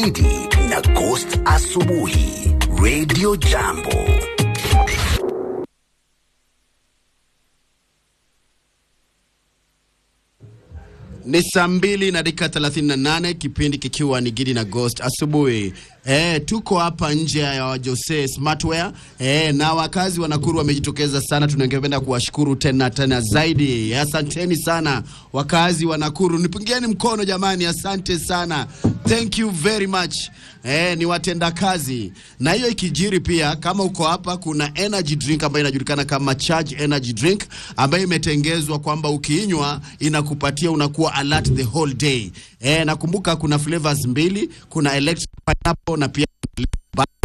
Gidi na Ghost Asubuhi Radio Jambo. Ni saa mbili na dakika 38 kipindi kikiwa ni Gidi na Ghost asubuhi. E, tuko hapa nje ya Jose Smartwear e, na wakazi wa Nakuru wamejitokeza sana. Tunangependa kuwashukuru tena tena zaidi. Asanteni sana wakazi wa Nakuru, nipungieni mkono jamani, asante sana, thank you very much. E, ni watenda kazi. Na hiyo ikijiri pia, kama uko hapa, kuna energy drink ambayo inajulikana kama Charge Energy Drink ambayo imetengezwa kwamba ukiinywa inakupatia unakuwa alert the whole day. E, nakumbuka kuna flavors mbili, kuna electric pineapple na pia